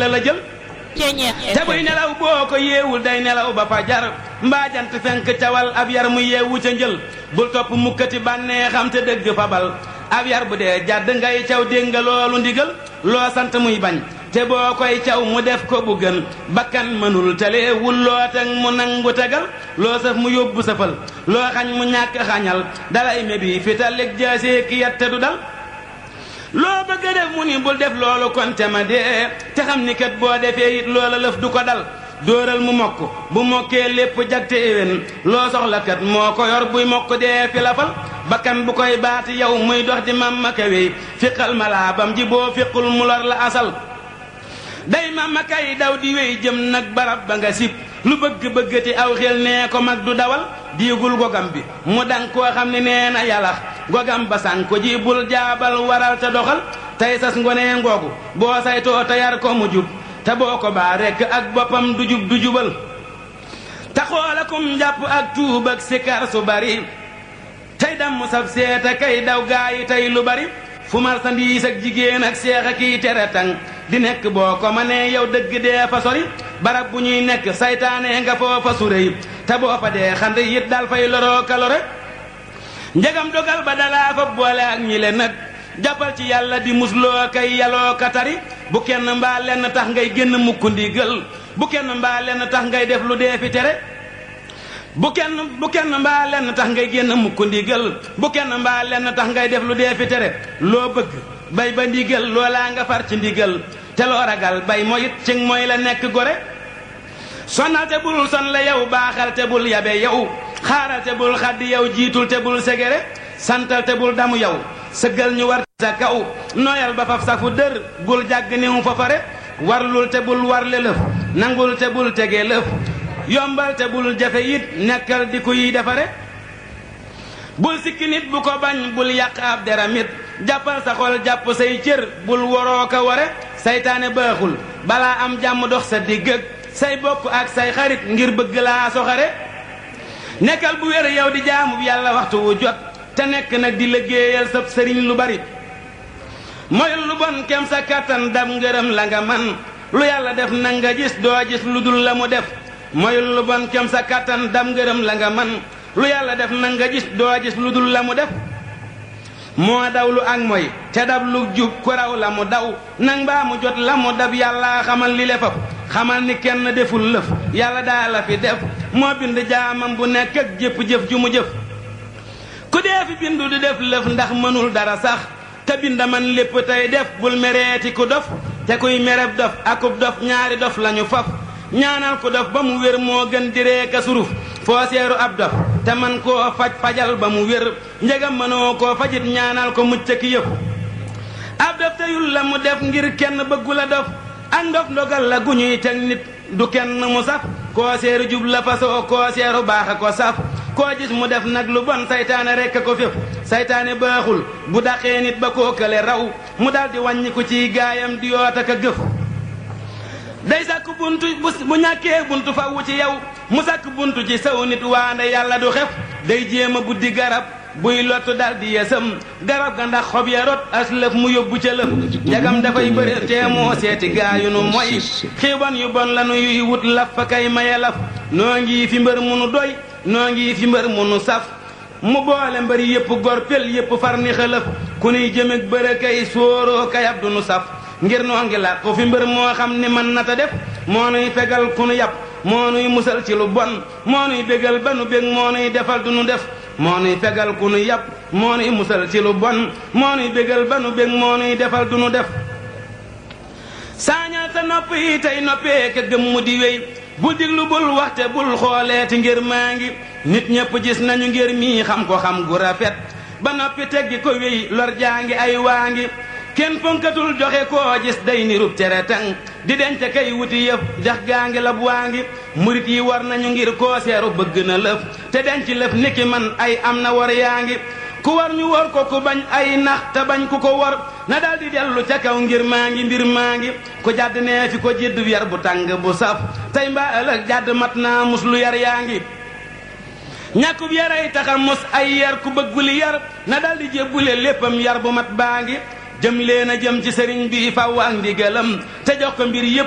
dana la jël te buy nelaw boo ko yeewul day nelaw ba fajar mbaa jant fenk cawal ab yar mu yeewu ca njël bul topp mukkati bànnee xam te dëgg fabal ab yar bu dee jàdd ngay caw dégg nga loolu ndigal loo sant muy bañ te boo koy caw mu def ko bu gën bakkan mënul tale wul loo teg mu nangu tegal loo sëf mu yóbbu sëfal loo xañ mu ñàkk xañal dalay mebi fital leg jaasee ki yat te du dal loo bëgg a def mu ni bul def loolu kon te ma dee te xam ni kat boo defee it loola lëf du ko dal dóoral mu mokk bu mokkee lépp jag te éwén loo soxla kat moo ko yor buy mokk dee fi la fal bakkan bu koy baati yow muy dox di mamma kawey fiqal malaabam ji boo fiqul mu lor la asal day mamma kay daw di wéy jëm nag barab ba nga sib lu bëgg bëggati aw xel nee ko mag du dawal diigul gogam bi mu dang koo xam ne nee na yalax gogam ba san ko ji bul jaabal waral te doxal tey sas ngonee ngoogu boo saytoo te yar ko mu jub te boo ko baa rekk ak boppam du jub du jubal te xoolakum njàpp ak tuub ak sikar su bari tey damm sab seeta kay daw gaa yi tey lu bari fu marsandiis ak jigéen ak seex a kiy tere tang di nekk boo ko ma nee yow dëgg dee fa sori barab bu ñuy nekk saytaane nga foofa suréy te boo fa dee xand it dal fay loroo kalore njegam dogal ba dalaa fa boole ak ñi le nag jàppal ci yàlla di musloo kay yaloo ka tari bu kenn mbaa lenn tax ngay génn mukk ndigal bu kenn mbaa lenn tax ngay def lu dee fi tere bu kenn bu kenn mbaa lenn tax ngay génn mukk ndigal bu kenn mbaa lenn tax ngay def lu dee fi tere loo bëgg bay ba ndigal loolaa nga far ci ndigal te loo ragal bay moyit ci mooy la nekk gore sonal te bul son la yow baaxal te bul yabe yow xaaral te bul xaddi yow jiitul te bul segere santal te bul damu yow sëggal ñu war sa kaw nooyal ba faf safu dër bul jàgg niw fa fare warlul te bul warle lëf nangul te bul tege lëf yombal te bul jafe it nekkal di ku yi defare bul sikki nit bu ko bañ bul yàq ab deram it jàppal sa xol jàpp say cër bul waroo ko ware saytaane baaxul balaa am jàmm dox sa digg ak say bokk ak say xarit ngir bëgg laa soxare nekkal bu wér yow di jaamu yàlla waxtu wu jot te nekk nag di liggéeyal sa sëriñ lu bari moyul lu bon kem sa kattan dam ngërëm la nga man lu yàlla def na nga gis doo gis lu dul la mu def moyul lu bon kem sa kattan dam ngërëm la nga man lu yàlla def na nga gis doo gis lu dul la mu def moo daw lu ak mooy te dab lu jub ku raw la mu daw nang baa mu jot la mu dab yàlla xamal li lefaf xamal ni kenn deful lëf yàlla daa la fi def moo bind jaamam bu nekk ak jëpp jëf ju mu jëf ku dee fi bindu di def lëf ndax mënul dara sax te bind man lépp tey def bul mereeti ku dof te kuy mereb dof akub dof ñaari dof lañu faf ñaanal ku dof ba mu wér moo gën di reeka suruf foo seeru ab dof te man koo faj fajal ba mu wér njegam mënoo koo fajit ñaanal ko mucc ki yëpp ab dof teyul la mu def ngir kenn bëggu la dof ak ndof ndogal la gu ñuy teg nit du kenn mu saf koo seeru jub la fasoo koo seeru baax a ko saf koo gis mu def nag lu bon saytaane rekk a ko fépp saytaane baaxul bu daqee nit ba koo kële raw mu daldi wàññi ko ciy gaayam di yoot ak a gëf day sàkk buntu bu ñàkkee buntu fawwu ci yow mu sàkk buntu ci saw nit waande yàlla du xef day jéem a buddi garab buy lottu dal di yesam garab ga ndax xob ya rot as lëf mu yóbbu ca lëf njagam dafay bëri tee moo seeti gaayu nu mooy xiiban yu bon la nu yuy wut laf fa kay maye laf noo ngi fi mbër mu nu doy noo ngi fi mbër mu nu saf mu boole mbëri yépp gor pel yépp far ni xëlëf ku nuy jëmeg bërë kay sóoroo kayab du nu saf ngir noo ngi la ko fi mbër moo xam ni man nata def moo nuy fegal ku nu yàpp moo nuy musal ci lu bon moo nuy bégal ba nu bég moo nuy defal du nu def moo nuy fegal ku nu yàpp moo nuy musal ci lu bon moo nuy bégal ba nu bég moo nuy defal du nu def saañal sa nopp yi tey noppee ka gëm mu di wéy bul diglu bul waxte bul xooleeti ngir maa ngi nit ñépp gis nañu ngir mii xam ko xam gu rafet ba noppi teggi ko wéy lor jaa ngi ay waa ngi kenn fonkatul joxe koo gis day nirub tere tang di denc kay wuti yëf jax gaa ngi lab waa ngi murit yi war nañu ngir koo seeru bëgg na lëf te denc lëf niki man ay am na war yaa ngi ku war ñu war ko ku bañ ay nax te bañ ku ko war na dal di dellu ca kaw ngir maa ngi mbir maa ngi ku jàdd nee fi ko jidd yar bu tàng bu saf tey mbaa ëllëg jàdd mat naa mus lu yar yaa ngi ñàkkub yaray taxa mos ay yar ku bëgguli yar na dal di jébbule léppam yar bu mat baa ngi jëm leen a jëm ci sëriñ bi faw ak ndigalam te jox ko mbir yépp